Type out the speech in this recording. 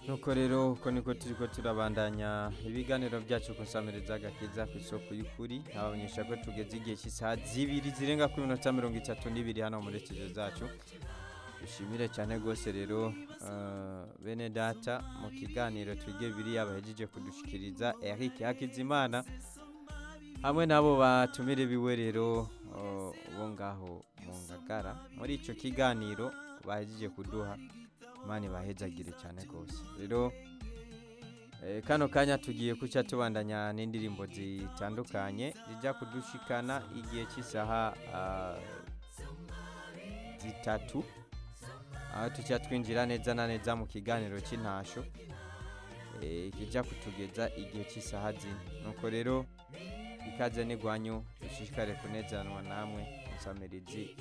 nuko rero uko niko turiko turabandanya ibiganiro byacu ku nsamiriza agakiza ku isoko y'ukuri abamenyesha ko tugeze igihe cy'isaha zibiri zirenga ku minota mirongo itatu n'ibiri hano muri studio zacu dushimire cyane rwose rero eh, bene data mu kiganiro twige biriya bahejeje kudushikiriza Eric Hakizimana hamwe n'abo batumire biwe rero eh, bo ngaho mu ngagara muri ico kiganiro bahejeje kuduha imana ibahezagire cyane rwose rero eh, kano kanya tugiye kuca tubandanya n'indirimbo zitandukanye zijya kudushikana igihe cy'isaha ah, zitatu aho tujya twinjira neza na neza mu kiganiro cy'intasho eh, kijya kutugeza igihe cy'isaha zine nuko rero ikaze n'igwanyu dushishikare kunezanwa namwe musamirizi